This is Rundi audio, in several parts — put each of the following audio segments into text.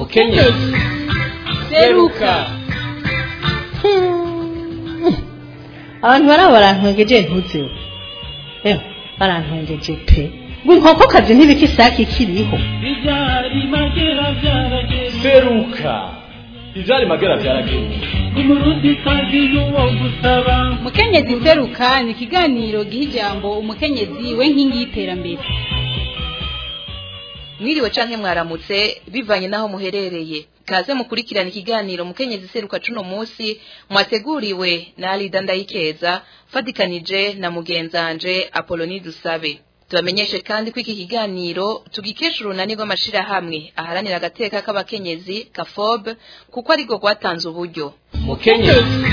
mukenyezi seruka abantu baraba barantwengeje ntuzeho eho barantwengeje pe ngo inkokokazi ntibika isake ikiriho Ibyari magera byarageze seruka ivyari magera vyarageruka umurundi kazi y'uwo gusaba mukenyezi seruka ni ikiganiro giha ijambo umukenyezi we nkingi y'iterambere mwiriwe canke mwaramutse bivanye naho muherereye kaze mukurikirana ikiganiro mukenyezi seruka cuno musi mwateguriwe na Alida Ndayikeza fatikanije na mugenzanje Apoloni Dusabe tubamenyeshe kandi ko iki kiganiro tugikesha urunani rw'amashirahamwe aharanira agateka k'abakenyezi kafob kuko ariko rwatanze uburyo mukenyezi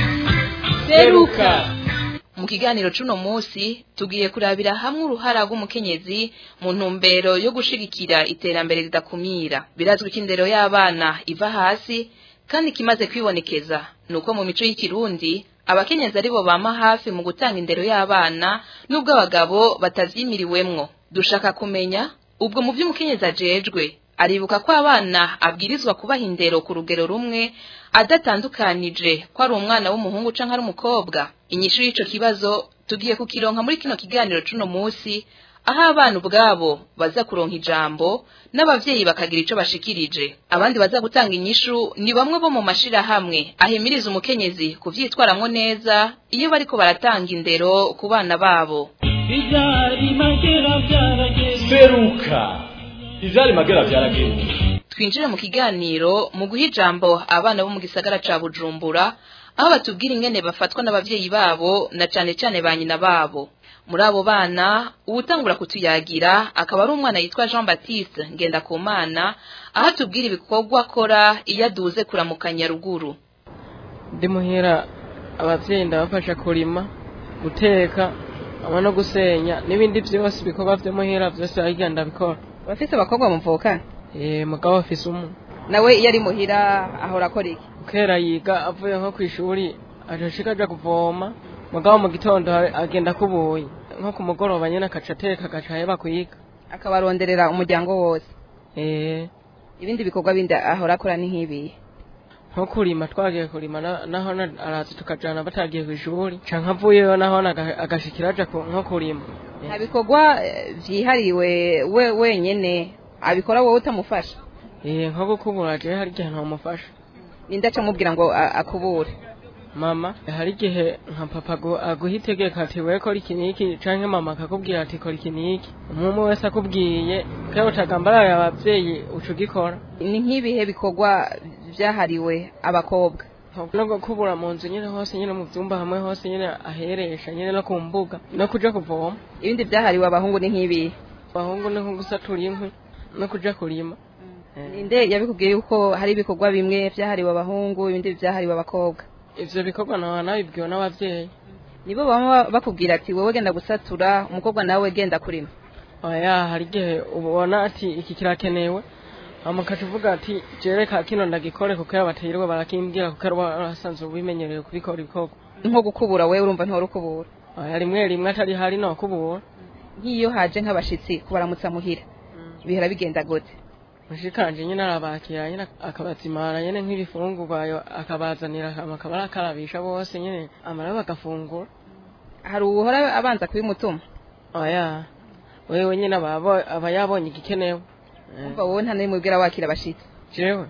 seruka mu kiganiro cuno musi tugiye kurabira hamwe uruhara rw'umukenyezi mu ntumbero yo gushigikira iterambere ridakumira birazwi ko indero y'abana iva hasi kandi kimaze kwibonekeza nuko mu mico y'ikirundi abakenyezi aribo bama hafi mu gutanga indero y'abana nubwo abagabo batavyimiriwemwo dushaka kumenya ubwo mu vy'umukenyezi ajejwe aribuka ko abana abwirizwa kubaha indero ku rugero rumwe adatandukanije ko ari umwana w'umuhungu canke ari umukobwa inyishu y'ico kibazo tugiye kukironka muri kino kiganiro cuno musi aho abana ubwabo baza kuronka ijambo n'abavyeyi bakagira ico bashikirije abandi baza gutanga inyishu ni bamwe bo mu mashirahamwe ahimiriza umukenyezi kuvyitwaramwo neza iyo bariko baratanga indero ku bana babo Ibyari magera byarageze seruka ivyari magera vyarageruka twinjire mu kiganiro mu guha ijambo abana bo mu gisagara ca bujumbura aho batubwira ingene bafatwa n'abavyeyi babo na cane cane ba nyina babo muri abo bana uwutangura kutuyagira akaba ari umwana yitwa jean baptiste ngendakumana aho atubwira ibikorwa akora iyo aduze kuramukanya ruguru ndi muhira abavyeyi ndabafasha kurima guteka hamwe no gusenya n'ibindi vyose ibikorwa vyo muhira vyose ahiga ndabikora bafise abakobwa muvukana eh mugabo afise umwe nawe iyo ari muhira ahora akora iki kera yiga avuye nko kw'ishuri ajoshika aja kuvoma mugabo mu gitondo ha- agenda kubuye nko ku mugoroba nyene akaca ateka agaca aheba kwiga akabaronderera umuryango wose eh ibindi bikorwa bindi ahora akora ni nk'ibihe nko kurima twagiye kurima na- naho na- araza tukajana batagiye kw'ishuri canke avuyeyo naho aga- agashikira aja ku- nko kurima Eh. nta bikorwa eh, vyihariwe we wenyene abikora wowe utamufasha eh nko gukubura je hari igihe ntamufasha ninde aca amubwira ngo a- akubure mama hari igihe nka papa agu- aguha itegeko ati we kora iki n'iki canke mama akakubwira ati kora iki n'iki umwe wese akubwiye kera utagambaraye abavyeyi uca ugikora ni nk'ibihe bikorwa vyahariwe abakobwa no gukubura mu nzu nyene hose nyene mu vyumba hamwe hose nyene aheresha nyene no ku mbuga no kuja kuvoma ibindi vyahariwe abahungu ni nk'ibihe abahungu ni nko gusatura inkwi no kuja kurima Eh, ninde yabikubwiye yuko hari ibikorwa bimwe vyahariwe abahungu ibindi vyahariwe abakobwa ivyo bikorwa nawe nabibwiwe n'abavyeyi nibo baba bakubwira ati wowe genda gusatura umukobwa nawe genda kurima oya hari igihe ubona ati iki kirakenewe hama ukaca uvuga ati jereka kino ndagikore kuko iyo batirirwa barakimbwira kuko ari barasanzwe bimenyereye kubikora ibikorwa nko gukubura wewe urumva ntiwari ukubura oya rimwe rimwe atari hari no kubura nk'iyo haje nk'abashitsi kubaramutsa muhira bihora bigenda gute mushikanje nyene arabakira nyene akabazimana nyene nk'ibifungurwa yo akabazanira hama akaba arakarabisha bose nyene amara bagafungura hari uwuhora abanza kubimutuma oya wewe nyene aba abo- aba yabonye igikenewe Eh. umva wowe nta n'imwe ubwira wakira abashitsi jewe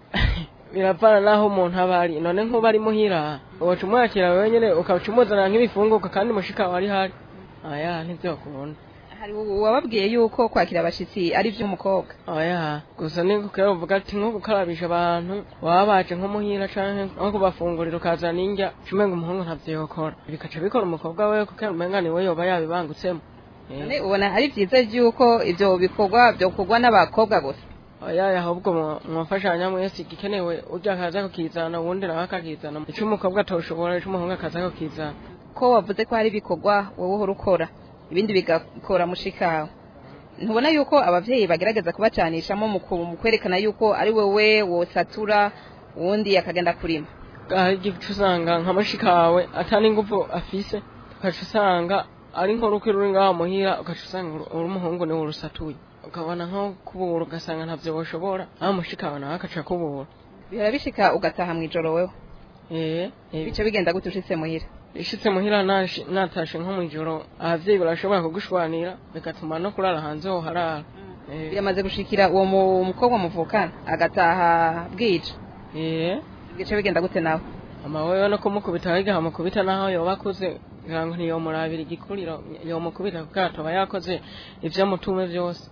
biravana naho umuntu aba ari none nk'uba ari muhira uwaca umwakira wewe nyene ukaca umuzanira nk'ibifungurwa kandi mushika wawe ari hari aya ntivyokunda hari uwababwiye yuko kwakira abashitsi ari ivy'umukobwa oya gusa ni kukera uvuga ati nko gukarabisha abantu baba baje nko muhira canke nko kubafungurira ukazana indya cumenga umuhungu ntavyo yokora bikaca bikora umukobwa wewe kuko umenga niwe yoba yabibangutsemo Eh. none ubona ari vyiza yuko ivyo bikorwa vyokorwa n'abakobwa gusa oya ahubwo mu- mwafashanya mwese igikenewe urya akaza kukizana uwundi nawe akakizana ico umukobwa atoshobora ico umuhungu akaza kukizana ko wavuze ko hari ibikorwa wowe uhora ukora ibindi bigakora mushikawe ntubona yuko abavyeyi bagerageza kubacanishamo mu ku- mu kwerekana yuko ari wewe wosatura uwundi akagenda kurima hari igice usanga nka mushikawe atani ingufu afise ukaca usanga ari nk'uruki ruri ngaho muhira ugaca usanga uri- uri umuhungu niwe urusatuye ukabona nko kubura ugasanga ntabyo bashobora aho mushika nawe akaca kubura birabishika ugataha mu ijoro wewe eh eh, bice bigenda gute ushitse muhira ishitse muhira nashi- natashe nko mu ijoro abavyeyi barashobora kugushwanira bigatuma no kurara hanze ho harara Eh, biramaze gushikira uwo mu- mukobwa muvukana agataha bwije eh bice bigenda gute nawe ama wewe no kumukubita wigaha mukubita naho yoba akuze kugira ngo ntiyomurabira igikuriro yomukubita kuko atoba yakoze ivyo mutume vyose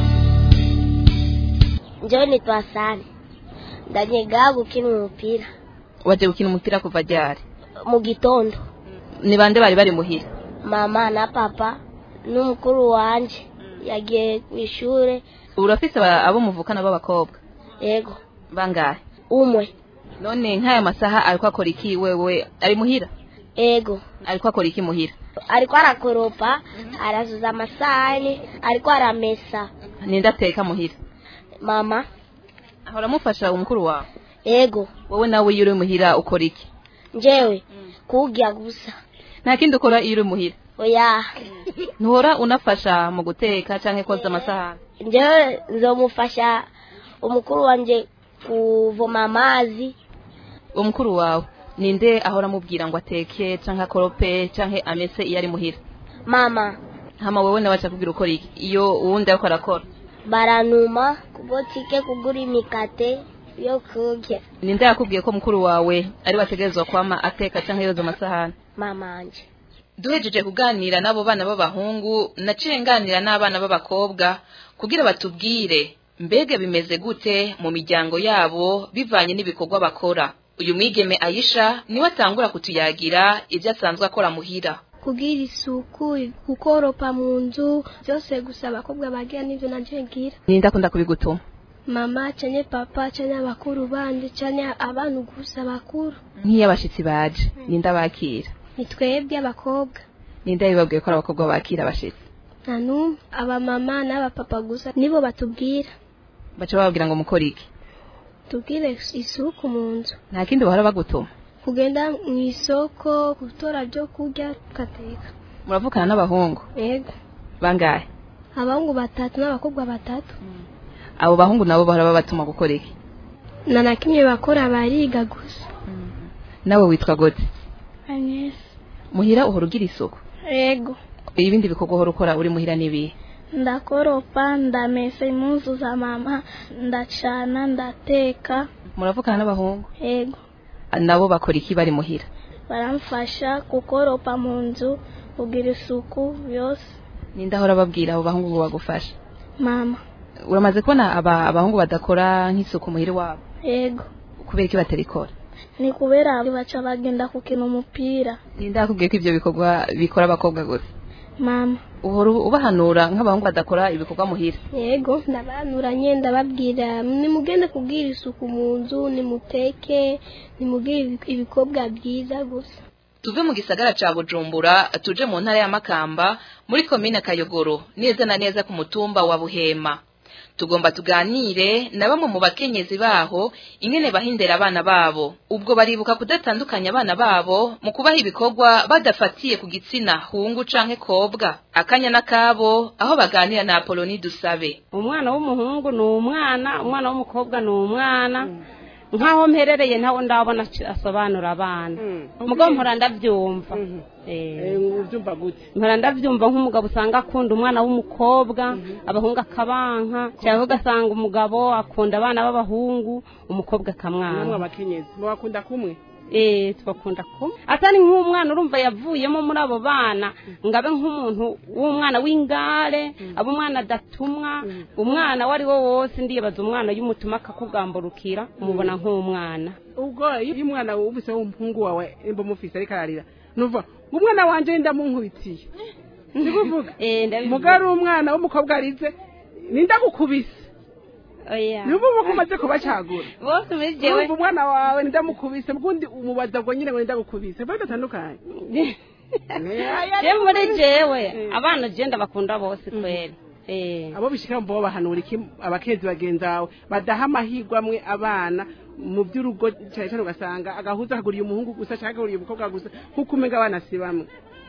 njyewe nitwa sani ndanyega gukina umupira waje gukina umupira kuva ryari mu gitondo ni bande bari bari muhira mama na papa n'umukuru wanje yagiye ku ishuri urafise aba- abo muvukana b'abakobwa yego bangahe umwe none nk'aya masaha ariko akora iki wewe ari muhira yego ariko akora iki muhira ariko arakoropa arasuza amasahani ariko aramesa ninde ateka muhira mama ahora amufasha umukuru wawe yego wowe nawe iyo uri muhira ukora iki njyewe kuwurya gusa nta kindi ukora iyo uri muhira oya ntuhora unafasha mu guteka cyangwa koza amasahani njyewe nzomufasha umukuru wanje kuvoma amazi umukuru wawe ninde ahora amubwira ngo ateke cyangwa akorope cyangwa amese iyo ari muhira mama hama wowe nawe akubwira ukora iki iyo uwundi ariko arakora baranuma kubotike kugura imikate yo kurya ninde yakubwiye ko mukuru wawe ari wategerezwa kwama ateka cyangwa yoza amasahani mama anje duhejeje kuganira n'abo bana b'abahungu naciye nganira n'abana b'abakobwa kugira batubwire mbega bimeze gute mu miryango yabo bivanye n'ibikorwa bakora uyu mwigeme ayisha niwe atangura kutuyagira ibyo asanzwe akora muhira kugira isuku gukoropa mu nzu byose gusa abakobwa bagira n'ibyo nabyo ngira ninde akunda kubigutuma mama cyane papa cyane abakuru bandi cyane abantu gusa bakuru nk'iyo abashitsi baje ninde abakira ni twebwe abakobwa ninde yabibabwiye ko ari abakobwa bakira abashitsi nta n'umwe abamama n'abapapa gusa nibo batubwira baca bababwira ngo mukore iki tubwire isuku mu nzu nta kindi bahora bagutuma kugenda mu isoko gutora byo kurya tugateka muravukana n'abahungu yego bangahe abahungu batatu n'abakobwa batatu abo bahungu nabo bahora babatuma gukora iki nta na kimwe bakora bariga gusa nawe witwa gute Agnes muhira uhora ugira isuku yego ibindi bikorwa uhora ukora uri muhira n'ibihe ndakoropa ndamesa impuzu za mama ndacana ndateka muravukana n'abahungu yego nabo bakora iki bari muhira baramfasha gukoropa mu nzu kugira isuku yose ninde ahora ababwira abo bahungu ngo bagufashe mama uramaze kubona aba abahungu badakora nk'isuku muhira wabo yego kubera iki batarikora ni kubera baca bagenda gukina umupira ninde akubwiye ko ibyo bikorwa bikora abakobwa gusa mama uhora ubahanura nk'abahungu badakora ibikorwa muhira yego ndabanuranye ndababwira nimugende kubwira isuku mu nzu nimuteke nimugire ibikorwa byiza gusa tuve mu gisagara ca bujumbura tuje mu ntara ya makamba muri komine kayogoro neza na neza ku mutumba wa buhema tugomba tuganire na bamwe mu bakenyezi baho ingene bahindera abana babo ubwo baribuka kudatandukanya abana babo mu kubaha ibikorwa badafatiye ku gitsina hungu canke kobwa akanya n'akabo aho baganira na apoloni dusabe umwana w'umuhungu ni umwana umwana w'umukobwa ni umwana nk'aho mperereye ntawe ndabona asobanura abana umugabo mpora ndabyumva ubyumva gute mpora ndabyumva nk'umugabo usanga akunda umwana w'umukobwa abahungu akabanka cyangwa ugasanga umugabo akunda abana b'abahungu umukobwa akamwana namwe abakenyezi mubakunda kumwe eh twakunda kumwe atari nk'umwana urumva yavuyemo muri abo bana ngabe nk'umuntu w'umwana w'ingare abo umwana adatumwa umwana wari wo wose ndibaza umwana y'umutuma akakugamburukira umubona nk'umwana ubwo iyo umwana wumvise w'umuhungu wawe nimba umufise ariko ararira nuva umwana wanje ndamunkubitiye ndikuvuga mugabo ari umwana w'umukobwa arize nindagukubise niba uba umaze kubacagura bose muri jewe urumva umwana wawe ndamukubise ubundi umubaza ngo nyine ngo ndagukubise bari batandukanye je muri jewe abana je ndabakunda bose kweli abo bishika mbo bahanura iki abakenzi bagenzi bawe badaha amahirwe amwe abana mu by'urugo cyane cyane ugasanga agahuza kaguriye umuhungu gusa cyangwa kaguriye umukobwa gusa nk'uko umenga abana si bamwe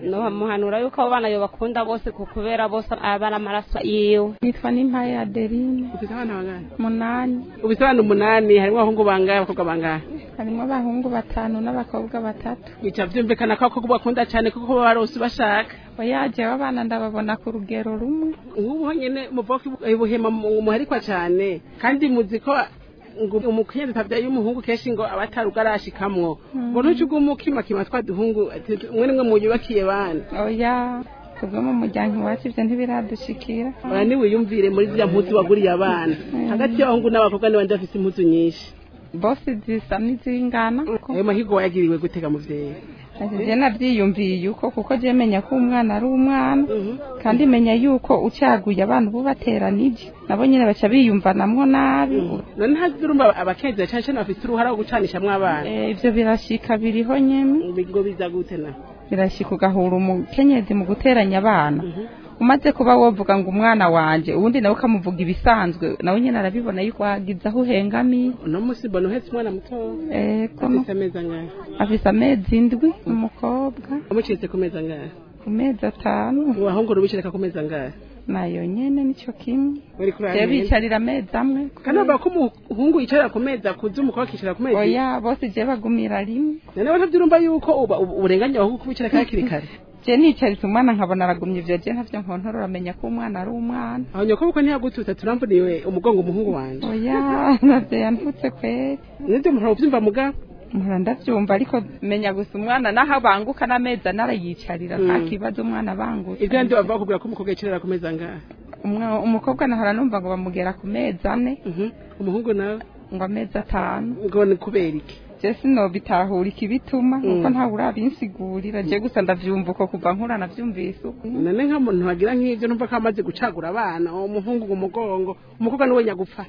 nomuhanura yuko abo bana yobakunda bose ku kubera bose aba ari amaraso yiwe nitwa n'impaye adeline ufite abana bangahe munani ufite abana umunani harimo abahungu bangahe abakobwa bangahe harimo abahungu batanu n'abakobwa batatu bica byumvikana ko abakobwa bakunda cyane kuko baba barose bashaka oya jewe abana ndababona ku rugero rumwe nk'ubu honyine muvuga ko ibuhema muharikwa cyane kandi muzi ko ngo umukenyezi atabyaye umuhungu kenshi ngo aba atarugo arashikamwo ngo ntuce ugumukimakima twa duhungu ati mwe nimwe muyubakiye bana oya tubwo mu muryango iwacu ibyo ntibiradushikira ora niwiyumvire muri ziriya mpuzu waguriye abana hagati y'abahungu n'abakobwa n'abandi bafite impuzu nyinshi bose zisa n'izingana ayo mahigo wayagiriwe gutega muvyeyi je navyiyumviye yuko kuko je menya ko umwana ari umwana kandi menya yuko ucaguye abantu ubu bateranije nabo nyene baca biyumvanamwo nabi none hazi urumva abakenzi cyane cyane bafite uruhara rwo gucanishamwo abana ivyo birashika biriho nyene ngo biza gute na birashika ugahura umukenyezi mu guteranya abana umaze kuba wovuga ngo umwana wanje uwundi nawe ukamuvuga ibisanzwe nawe nyene arabibona yuko hagize aho uhengamiye uno musi mbona uhetse umwana muto ego afise amezi angahe afise amezi indwi umukobwa umucitse ku mezi angahe ku mezi atanu abahungu rubishireka ku mezi angahe nayo nyene nico kimwe bari kuri je bicarira amezi amwe kandi bavuga ko umuhungu yicarira ku mezi akuze umukobwa akicara ku mezi oya bose je bagumira rimwe none ntavyurumva yuko uburenganya abahungu kubicara hakiri kare je nicaritse umwana nkabona aragumye ivyo je ntavyo nkontorora amenya ko umwana ari umwana aho nyoko buko ntiyagututa turambuniwe umugongo umuhungu wanje oya navyo yantutse kweri nivyo muhora uvyumva mugabo mpora ndavyumva ariko menya gusa umwana naho abanguka n'amezi anarayicarira nta kibazo umwana abangutse ivyo ndi bavuga kubwira ko umukobwa yicarira ku mezi angahe umukobwa nahora numva ngo bamugera ku mezi ane umuhungu nawe ngo amezi atanu ngo ni kubera iki je sinobitahura ikibituma kuko ntawe urabinsigurira je gusa ndavyumva uko kuva nkura navyumvise uko none nka muntu wagira nk'ivyo numva ko amaze gucagura abana umuhungu mu mugongo umukobwa niwe nyagupfa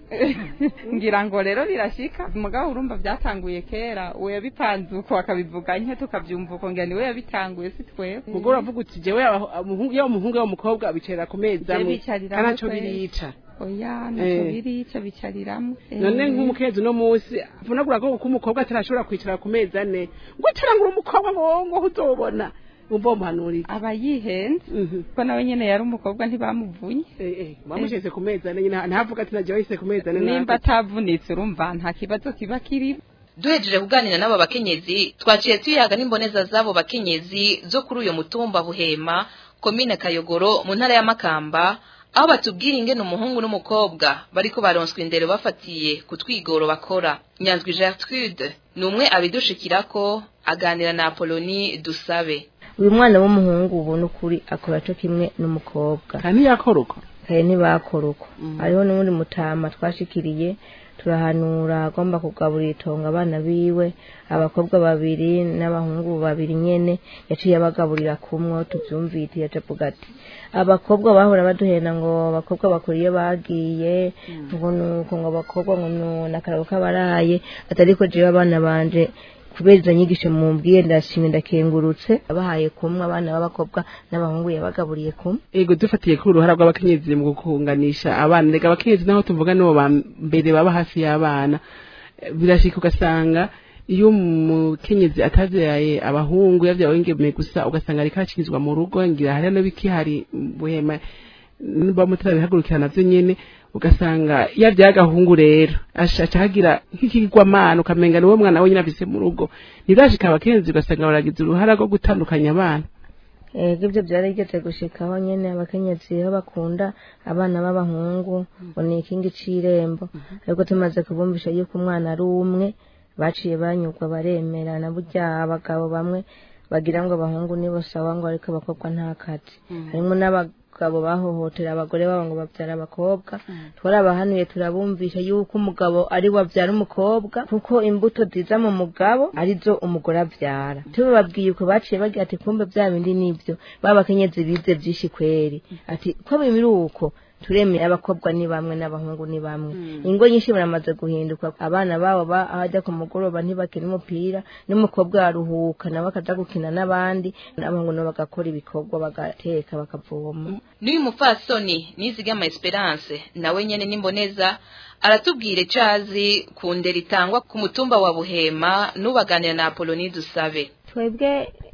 ngira ngo rero birashika mugabo urumva vyatanguye kera uwo yabipanze uko akabivuga nke tukavyumva uko ngira niwe yabitanguye si twebwe mugabo uravuga uti jewe yaba umuhungu yaba umukobwa bicarira ku mezi amwe kanaco birica oya naco birica bicariramo none nk'umukenzi uno munsi vunagura ko ko umukobwa atarashobora kwicara ku mezi ane ngo utarangura umukobwa ngo ngo uzobona umva umuhanurira aba yihenze ko nawe nyene yari umukobwa ntibamuvunye bamushyize ku mezi ane nyine ntavuga ati nagiye wahise ku mezi ane nimba atavunitse urumva nta kibazo kiba kiri duhejeje kuganira n'abo bakenyezi twaciye tuyaga n'imboneza z'abo bakenyezi zo kuri uyu mutumba buhema komine kayogoro mu ntara ya makamba aho batubwira ingene umuhungu n'umukobwa bariko baronswa indero bafatiye ku twigoro bakora nyanzwi gertrude ni umwe abidushikirako aganira na apoloni dusabe uyu mwana w'umuhungu ubona ukuri akora co kimwe n'umukobwa kandi ntiyakora uko kare ntibakora uko hariho n'uwundi mutama twashikiriye turahanura agomba kugaburira itongo abana biwe abakobwa babiri n'abahungu babiri nyene yaciye abagaburira kumwe tuvyumvite yaca avuga ati abakobwa bahora baduhenda ngo abakobwa bakora iyo bagiye ngo nuko ngo abakobwa ngo nakarago k'abaraye atariko jewe abana banje kubera izo nyigisho mumbwiye ndashimye ndakengurutse abahaye kumwe abana b'abakobwa n'abahungu yabagaburiye kumwe ego dufatiye kuri uruhara rw'abakenyezi mu gukunganisha abana rega abakenyezi naho tuvuga nibo ba mbere baba hafi y'abana birashika ugasanga iyo umukenyezi atavyaye abahungu yavyaye ingemeye gusa ugasanga ariko aracirizwa mu rugo ngira hariya n'ibikihari buhema niba mutarabihagurukira navyo nyene ugasanga yavyaye agahungu rero aca hagira nk'ikigwamana ukamenga niwe mwana wenyine afise mu rugo ntirashika abakenyezi ugasanga baragize uruhara rwo gutandukanya abana ego ibyo byarigeze gushikaho nyene abakenyezi aho bakunda abana b'abahungu ngo ni ikingi c'irembo ariko tumaze kubumvisha yuko umwana ari umwe baciye banyurwa baremera na burya abagabo bamwe bagira ngo abahungu nibo sawa ngo ariko abakobwa nta kazi harimo n'abagabo bahohotera abagore babo ngo babyara abakobwa twarabahanuye turabumvisha yuko umugabo ari we abyara umukobwa kuko imbuto ziza mu mugabo arizo umugore abyara tubababwiye uko baciye bagira ati kumbe bya bindi nibyo babakenyezi bize byinshi kweri ati ko bimiri uko turemeye abakobwa ni bamwe n'abahungu ni bamwe ingo nyinshi baramaze guhinduka abana babo abajya ku mugoroba ntibakina umupira n'umukobwa aruhuka nawe akaja gukina n'abandi n'abahungu nabo bagakora ibikorwa bagateka bakavoma n'uyu mupfasoni nizigama esperance nawe nyene n'imboneza aratubwira icazi ku ndero itangwa ku mutumba wa buhema n'ubaganira na apoloni dusabe twebwe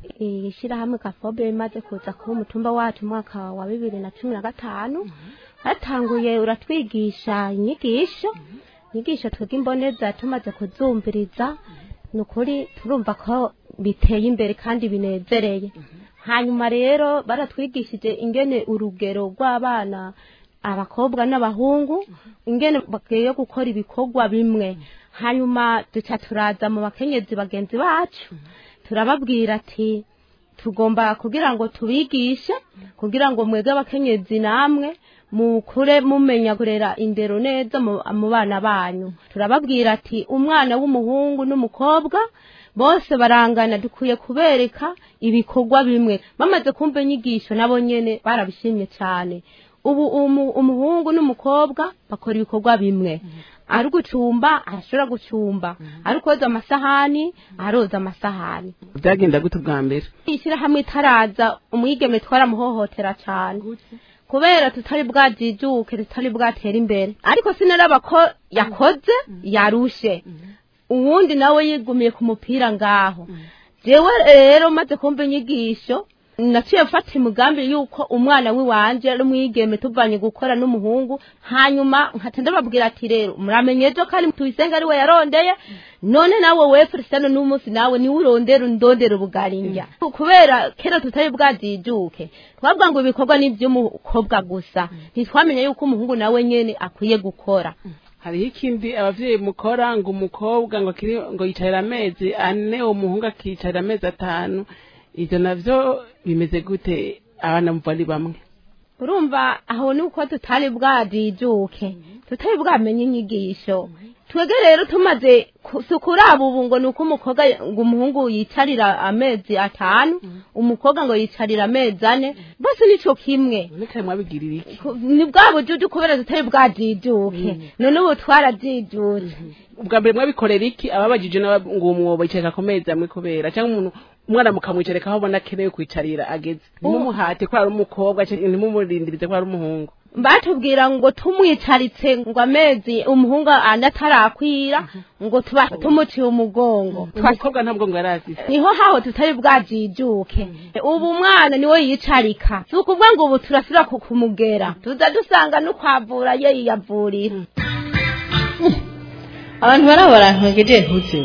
ishyirahamwe kafobe rimaze kuza kuba umutumba wacu umwaka wa bibiri na cumi na gatanu hatanguye uratwigisha inyigisho inyigisho twebwe imboneza tumaze kuzumviriza ni ukuri turumva ko biteye imbere kandi binezereye hanyuma rero baratwigishije ingene urugero rw'abana abakobwa n'abahungu ingene bakwiye gukora ibikorwa bimwe hanyuma duca turaza mu bakenyezi bagenzi bacu turababwira ati tugomba kugira ngo tubigishe kugira ngo mwebwe abakenyezi namwe mukure mumenya kurera indero neza mu mu bana banyu turababwira ati umwana w'umuhungu n'umukobwa bose barangana dukwiye kubereka ibikorwa bimwe bamaze kumva inyigisho nabo nyene barabishimye cyane ubu umu- umuhungu n'umukobwa bakora ibikorwa bimwe ari gucumba arashobora gucumba ari koza amasahani aroza amasahani byagenda gute ubwa mbere ishyirahamwe itaraza umwigeme twaramuhohotera cyane kubera tutari bwajijuke tutari bwatera imbere ariko sinaraba ko yakoze yarushe uwundi nawe yigumiye ku mupira ngaho jewe rero maze kumva inyigisho naciye mfata umugambi yuko umwana w'iwanje ari umwigeme tuvanye gukora n'umuhungu hanyuma nkata ndababwira ati rero muramenye ejo kandi tuyisenga ari we yarondeye none nawe we Cristiano n'umunsi nawe niwe urondera undondera ubugarinja kubera kera tutari bwajijuke twavuga ngo ibikorwa ni iby'umukobwa gusa ntitwamenye yuko umuhungu nawe nyene akwiye gukora hariho ikindi abavyeyi mukora ngo umukobwa ngo kiri ngo yicarira amezi ane umuhungu akicarira amezi atanu ivyo navyo bimeze gute abana muva ari bamwe urumva aho ni uko tutari bwajijuke tutari bwamenye inyigisho twebwe rero tumaze ku- si kuraba ubu ngo ni uko umukobwa ngo umuhungu yicarira amezi atanu umukobwa ngo yicarira amezi ane bose nico kimwe none mwabigirira iki Ku- ni bwa bujuju kubera tutari bwajijuke none ubu twarajijutse ubwa mbere mwabikorera iki ababajije n'aba- ngo umwobo yicarika ku mezi amwe kubera cyangwa umuntu umwana mukamwicarika aho abona akeneye kwicarira ageze ntimumuhate ko ari umukobwa canke ntimumurindirize ko ari umuhungu batubwira ngo tumwicaritse ngo amezi umuhungu ane atarakwira ngo tuba tumuciye umugongo umukobwa ntabwo ngo yari afise niho haho tutari bwajijuke ubu umwana niwe yicarika si ukuvuga ngo ubu turasubira ku kumugera tuza dusanga n'ukwavura ye yiyavurira abantu baraba barantwengeje ntuzi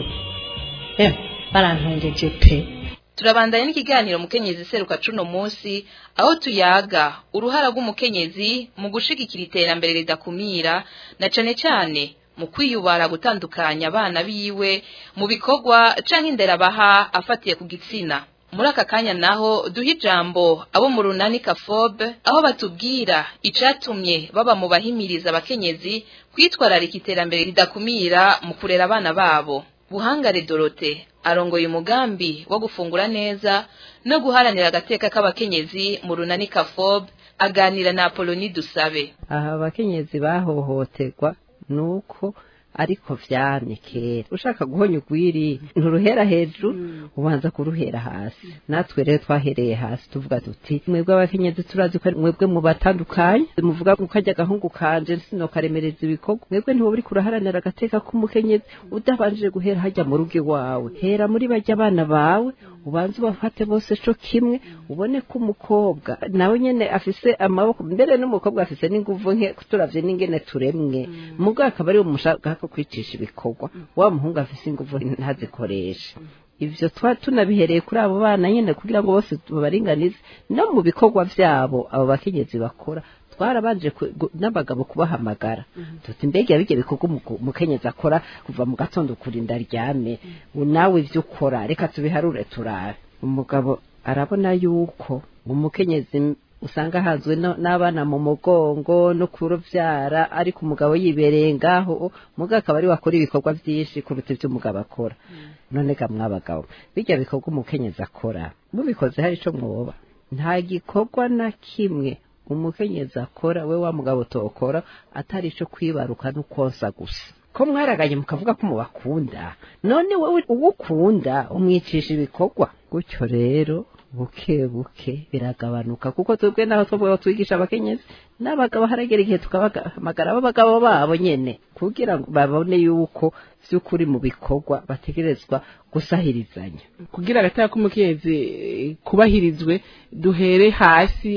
eh barantwengeje pe turabandanya n'ikiganiro mukenyezi seruka cuno munsi aho tuyaga uruhara rw'umukenyezi mu gushigikira iterambere ridakumira na cane cane mu kwiyubara gutandukanya abana biwe mu bikorwa canke indera baha afatiye ku gitsina muri aka kanya naho duha ijambo abo mu runani kafobe aho batubwira icatumye baba mu bahimiriza abakenyezi kwitwararika iterambere ridakumira mu kurera abana babo buhangare dorote arongoye umugambi wo gufungura neza no guharanira agateka k'abakenyezi mu runani kafobe aganira na apoloni dusabe aha abakenyezi bahohoterwa nuko ariko vyamye kera ushaka guhonya ugwiri nturuhera hejuru ubanza kuruhera hasi natwe rero twahereye hasi tuvuga tuti mwebwe abakenyezi turazi ko mwebwe mu batandukanye muvuga ko kajya agahungu kanje sinokaremereza ibikorwa mwebwe ntiwo uri kuraharanira agateka k'umukenyezi udabanjije guhera hajya mu rugo iwawe hera muri bajya abana bawe ubanze ubafate bose co kimwe ubone ko umukobwa nawe nyene afise amaboko mbere n'umukobwa afise n'inguvu nke turavye n'ingene turemwe mugabo akaba ari umushaka ko kwicisha ibikorwa wa muhungu afise inguvu ntazikoreshe ivyo twa tunabihereye kuri abo bana nyene kugira ngo bose babaringanize no mu bikorwa vyabo abo bakenyezi bakora twarabanje ku- gu- n'abagabo kubahamagara tuti mbega bige bikorwa umuku- umukenyezi akora kuva mu gatondo kurinda aryame ubu nawe ivyo ukora reka tubiharure turabe umugabo arabona yuko umukenyezi usanga hazwe no- n'abana mu mugongo no kuruvyara ariko umugabo yibereye ngaho mugabo akaba ari wakora ibikorwa vyinshi kuruta ivyo umugabo akora none ga mwabagabo bijya bikorwa umukenyezi akora mubikoze hari ico mwoba nta gikorwa na kimwe umukenyezi akora we wa mugabo tokora atari ico kwibaruka n'ukonsa gusa ko mwaraganye mukavuga ko mubakunda none wowe uwo ukunda umwicisha ibikorwa gutyo rero buke buke biragabanuka kuko twebwe naho twavuga twigisha abakenyezi n'abagabo haragera igihe tukabahamagara abagabo babo nyene kugira ngo babone yuko vy'ukuri mu bikorwa bategerezwa gusahirizanya kugira agateka k'umukenyezi kubahirizwe duhere hasi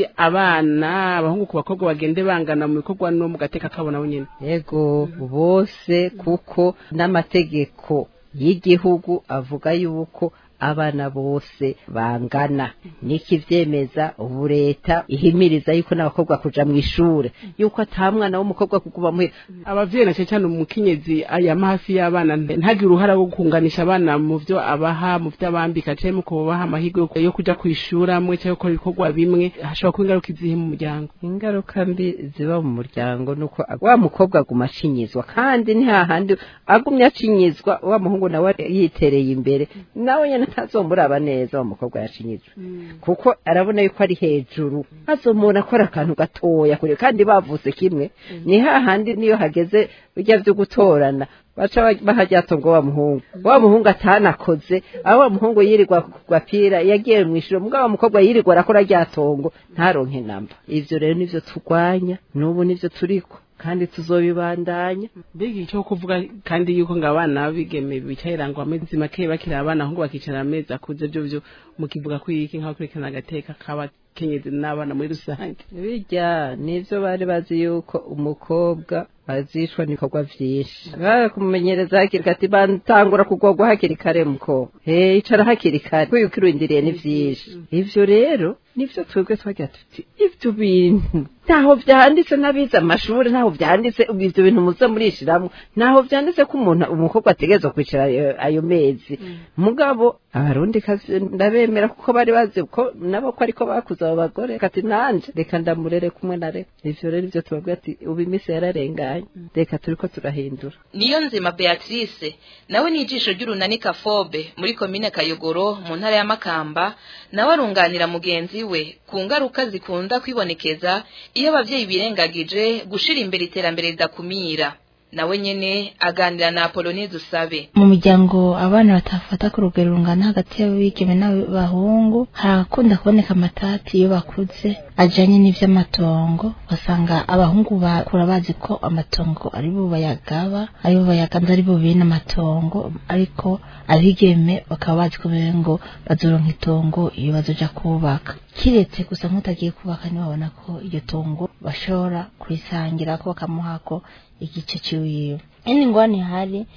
abana abahungu ku bakobwa bagende bangana mu bikorwa no mu gateka kabo nabo nyene yego bose kuko n'amategeko y'igihugu avuga yuko abana bose bangana niki vyemeza ubu leta ihimiriza yuko n'abakobwa kuja mu ishure yuko ata mwana w'umukobwa kuguma muhira abavyeyi na cyane cyane umukenyezi ayama hafi y'abana ntagire uruhara rwo kunganisha abana mu vyo abaha mu vyo abambika canke mu kubaha amahirwe yo kuja kwishura amwe canke gukora ibikorwa bimwe hashobora kuba ingaruka izihe mu muryango ingaruka mbi ziba mu muryango nuko wa mukobwa aguma acinyizwa kandi ni hahandi agumye acinyizwa wa muhungu nawe yitereye imbere nawe nyene ntazomuraba neza wa mukobwa yacinyizwe kuko arabona yuko ari hejuru azomubona akora akantu gatoya kure kandi bavuse kimwe ni hahandi niyo hageze bijya vyo gutorana baca bahajyato ngo wa muhungu wa muhungu atanakoze aho wa muhungu yirirwa ku gapira yagiye mu ishuri mugabo wa mukobwa yirirwa arakora ryatongo ntaronke namba ivyo rero nivyo turwanya n'ubu nivyo turiko kandi tuzobibandanya mbega icyo kuvuga kandi yuko ngo abana bigeme bicarira ngo amezi make bakiri abana ahubwo bakicara amezi akuze byo byo mukivuga ko iki nk'aho kurikirana agateka k'abakenyezi n'abana muri rusange bijya nivyo bari bazi yuko umukobwa azishwa n'ibikorwa vyinshi barakumenyereza hakiri kati batangura kugorwa hakiri kare mukobwa he icara hakiri kare kuko ukirindiriye ni vyinshi ivyo rero nivyo twebwe twagira tuti ivyo bintu ntaho vyanditse n'abize amashuri ntaho vyanditse ivyo bintu muze murishiramwo ntaho vyanditse ko umuntu umukobwa ategerezwa kwicara ayo mezi mugabo abarundi kazi ndabemera kuko bari bazi ko nabo ko ariko bakuze abo bagore kati nanje reka ndamurere kumwe na reka ivyo rero ivyo tubabwira ati ubu iminsi yararenganye reka turiko turahindura niyo nzima beatrice nawe ni ijisho ry'urunani kafobe muri komine kayogoro mu ntara ya makamba nawe arunganira mugenzi we ku ngaruka zikunda kwibonekeza iyo abavyeyi birengagije gushira imbere iterambere ridakumira nawe nyene aganira na Apollonie Dusabe mu muryango abana batafata ku rugero rungana hagati y'abigeme n'abahungu harakunda kuboneka amatati iyo bakuze ajanye n'ivy'amatongo basanga abahungu bakura bazi ko amatongo ari bo bayagaba ari bo bayaganza ari bo bene amatongo ariko abigeme bakaba bazi ko ngo bazoronka itongo iyo bazoja kubaka kiretse gusa nk'utagiye kubaka ntibabona ko iryo tongo bashobora kurisangira ko bakamuhako igice ciwiwe indi ngwani hari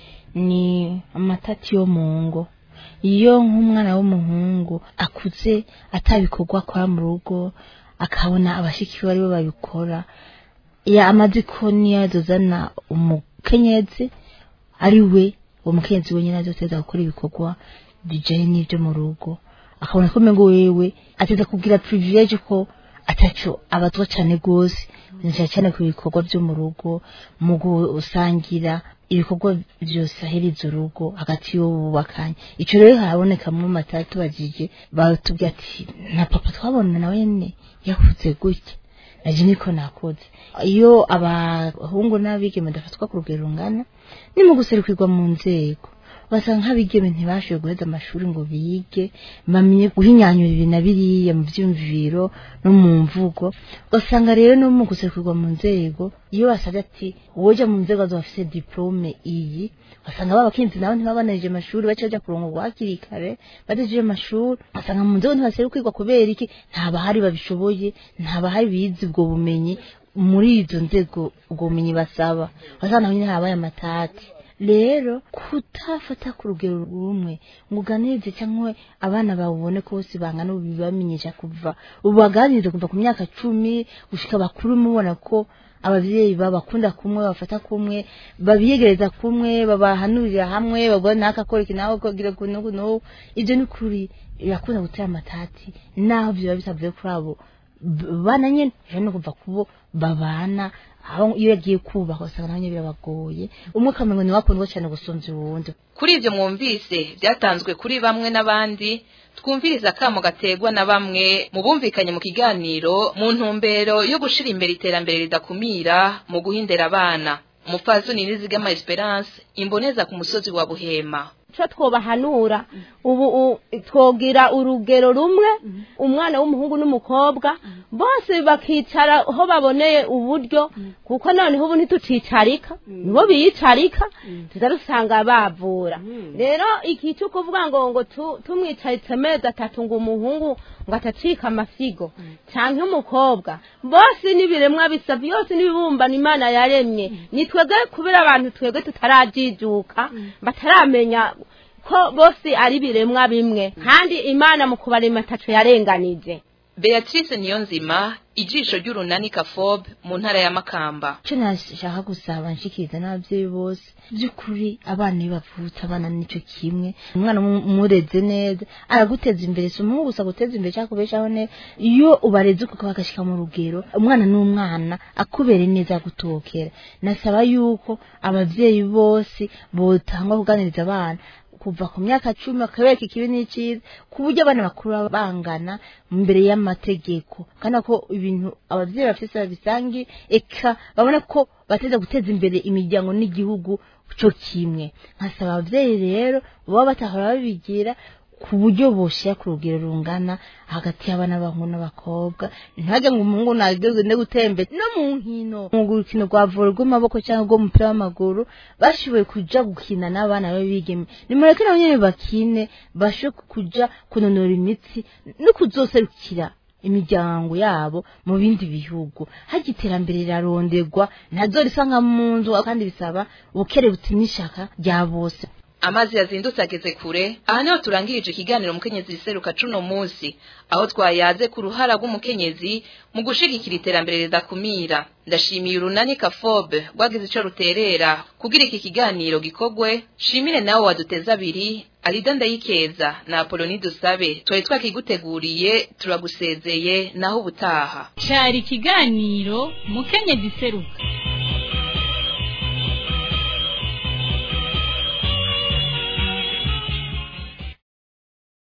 ni amatati yo mu ngo iyo nk'umwana w'umuhungu akuze atabikorwa akora mu rugo akabona abashikiwe aribo babikora ya amazi ko niyo azozana umukenyezi ari we uwo mukenyezi wenyine azoteza gukora ibikorwa bijanye n'ivyo mu rugo akabona ko mengo wewe ateza kugira privilege ko ataco abatwa cane gose cyane cyane ku bikorwa byo mu rugo mu gusangira ibikorwa byose aheriza urugo hagati y'ububakanye icyo rero harabonekamo matatu bagije batubwira ati na papa twabona nawe ne yakuze gutya naje niko nakoze iyo abahungu n'abigeme badafatwa ku rugero rungana ni mu guserukirwa mu nzego basanga nk'abigeme ntibashoboye guheza amashuri ngo bige bamenye guhinyanyura ibi na biriya mu byumviro no mu mvugo ugasanga rero no mu guserukirwa mu nzego iyo basabye ati woja mu nzego zafise diplome iyi basanga babakinzi nabo ntibabanarije amashuri baca baja kurongorwa hakiri kare badejeje amashuri basanga mu nzego ntibaserukirwa kubera iki nta bahari babishoboye nta bahari bize ubwo bumenyi muri izo nzego ubwo bumenyi basaba basanga naho nyine habaye amatati rero kutafata ku rugero rumwe ngo uganirize cyangwa abana bawe ubone ko bose bangana ubibamenyesha kuva ubaganirize kuva ku myaka cumi gushika bakuru mubona ko abavyeyi babakunda kumwe bafata kumwe babiyegereza kumwe babahanurira hamwe babona nakakora iki nawe kogira kuno kuno ivyo ni kuri birakunda gutera amatati naho vyoba bitavuye kuri abo bana nyene no kuva kubo babana aho iyo yagiye kubaka usanga nabyo birabagoye umwe akamengo ni wakundwa cyane gusumvya uwundi kuri ibyo mwumvise byatanzwe kuri bamwe n'abandi twumviriza akamo gategwa na bamwe mu bumvikanye mu kiganiro mu ntumbero yo gushira imbere iterambere ridakumira mu guhindera abana umupfasoni nizigama esperance imboneza ku musozi wa buhema cyo twobahanura ubu u- twogira urugero rumwe umwana w'umuhungu n'umukobwa bose bakicara aho baboneye uburyo kuko noneho ubu ntitucicarika nibo biyicarika tuza dusanga bavura rero iki cyo kuvuga ngo ngo tu- tumwicaritse amezi atatu ngo umuhungu ngo atacika amasigo cyangwa umukobwa bose n'ibiremwa bisa byose n'ibibumbano imana yaremye ni twebwe kubera abantu twebwe tutarajijuka bataramenya ko bose ari ibiremwa bimwe kandi imana mu kubarema ataco yarenganije Beatrice Niyonzima ijisho ry'urunani Kafob mu ntara ya Makamba icyo nashaka gusaba nshikiriza n'ababyeyi bose by'ukuri abana iyo bavutse abana nicyo kimwe umwana umu- umureze neza araguteza imbere si umuhungu gusa guteza imbere cyangwa kubeshaho neza iyo ubareze uko bagashyika mu rugero umwana n'umwana akubere neza agutokera nasaba yuko ababyeyi bose botangwa kuganiriza abana kuva ku myaka cumi bakabereka ikibi n'icyiza ku buryo abana bakuru bangana mbere y'amategeko kandi ko ibintu ababyeyi bafite babisangi eka babona ko bateza guteza imbere imiryango n'igihugu cyo kimwe nkasaba ababyeyi rero baba batahora babigira ku buryo boshyira ku rugero rungana hagati y'abana b'abahungu n'abakobwa ntihajye ngo umuhungu nagende gutembera no mu nkino mu rukino rwa vore rw'amaboko cyangwa rw'umupira w'amaguru bashoboye kuja gukina n'abana b'abigeme nimureke nabo nyene bakine bashobore kuja kunonora imitsi no kuzoserukira imiryango yabo mu bindi bihugu hajya iterambere riraronderwa ntazo risa nka mu nzu kandi bisaba ubukerebutsi n'ishaka rya bose amazi yazindutse ageze kure aha niho turangirije ikiganiro umukenyezi riseruka cuno munsi aho twayaze ku ruhara rw'umukenyezi mu gushigikira iterambere ridakumira ndashimiye urunani kafobe rwagize ico ruterera kugira iki kiganiro gikogwe shimire nawe waduteza abiri arida ndayikeza na apoloni dusabe twari twakiguteguriye turagusezeye naho ubutaha cari ikiganiro mukenyezi seruka